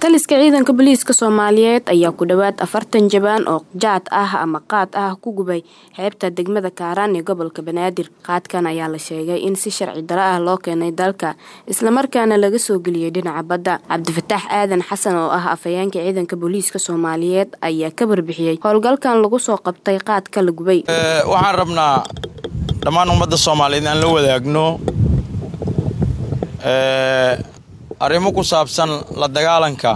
taliska ciidanka booliiska soomaaliyeed ayaa ku dhowaad afartan jabaan oo jaad ah ama qaad ah ku gubay xeebta degmada kaaraan ee gobolka banaadir qaadkan ayaa la sheegay in si sharci daro ah loo keenay dalka islamarkaana laga soo geliyey dhinaca badda cabdifataax aadan xasan oo ah afhayeenka ciidanka booliiska soomaaliyeed ayaa ka warbixiyey howlgalkan lagu soo qabtay qaadka la gubay waxaan rabnaa dhammaan ummadda soomaaliyeed aan la wadaagno arrimo ku saabsan la dagaalanka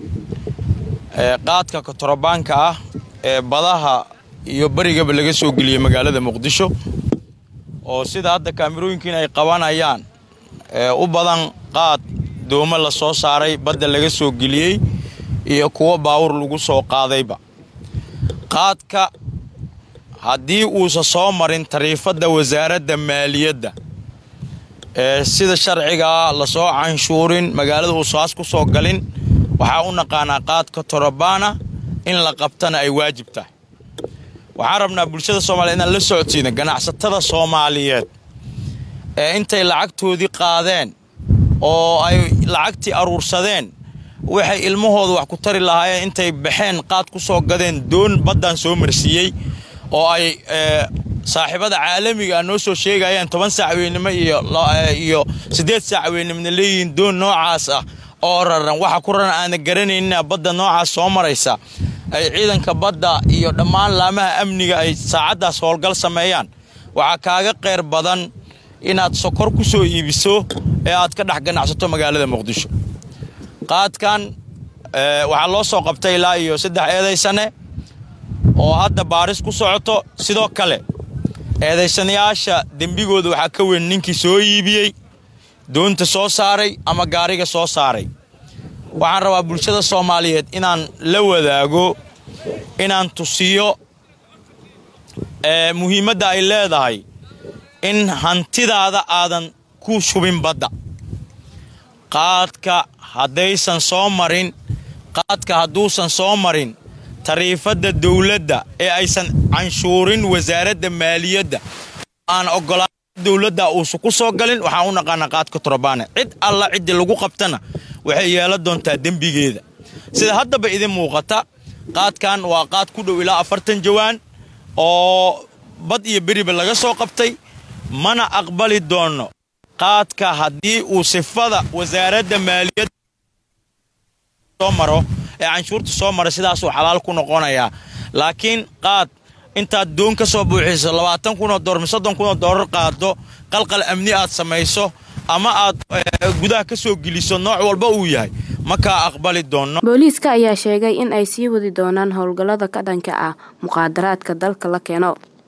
qaadka kotorobaanka ah ee badaha iyo berigaba laga soo geliyey magaalada muqdisho oo sida hadda kaamirooyinkiin ay qabanayaan u badan qaad doomo la soo saaray badda laga soo geliyey iyo kuwo baawur lagu soo qaadayba qaadka haddii uusa soo marin tariifadda wasaaradda maaliyadda ee sida sharcigaa lasoo canshuurin magaalada uusaas ku soo galin waxaa u naqaanaa qaadka torobaana in la qabtana ay waajib tahay waxaan rabnaa bulshada soomaliyeed inaan la socodsiina ganacsatada soomaaliyeed ee intay lacagtoodii qaadeen oo ay lacagtii aruursadeen waxay ilmahooda wax ku tari lahaayeen intay baxeen qaad ku soo gadeen doon baddan soo marsiiyey oo ay saaxiibada caalamiga noo soo sheegayaan toban saac weynimo iyo siddeed saac weynimona leeyihiin doon noocaas ah oo raran waxa ku raran aana garanayna badda noocaas soo maraysa ay ciidanka badda iyo dhammaan laamaha amniga ay saacaddaas howlgal sameeyaan waxaa kaaga qayr badan inaad sokor ku soo iibiso ee aad ka dhex ganacsato magaalada muqdisho qaadkan waxaa loo soo qabtay ilaa iyo saddex eedaysane oo hadda baaris ku socoto sidoo kale eedaysanayaasha dembigooda waxaa ka weyn ninkii soo iibiyey doonta soo saaray ama gaariga soo saaray waxaan rabaa bulshada soomaaliyeed inaan la wadaago inaan tusiyo muhiimadda ay leedahay in hantidaada aadan ku shubin badda qaadka haddaysan soo marin qaadka hadduusan soo marin tariifadda dowladda ee aysan canshuurin wasaaradda maaliyadda aan ogolaan dowladda uusan ku soo galin waxaan u naqaanaa qaadka torobaane cid alla ciddii lagu qabtana waxay yeelan doontaa dembigeeda sida haddaba idin muuqata qaadkan waa qaad ku dhow ilaa afartan jawaan oo bad iyo beriba laga soo qabtay mana aqbali doonno qaadka haddii uu sifada wasaaradda maaliyadda soo maro ee canshuurta soo mara sidaasuu xalaal ku noqonayaa laakiin qaad intaad doon ka soo buuxiso labaatan kunoo doollar soddon kunoo doolar qaado qalqal amni aad samayso ama aad gudaha ka soo geliso nooc walba uu yahay ma kaa aqbali doonno booliiska ayaa sheegay in ay sii wadi doonaan howlgallada ka dhanka ah muqaadaraadka dalka la keeno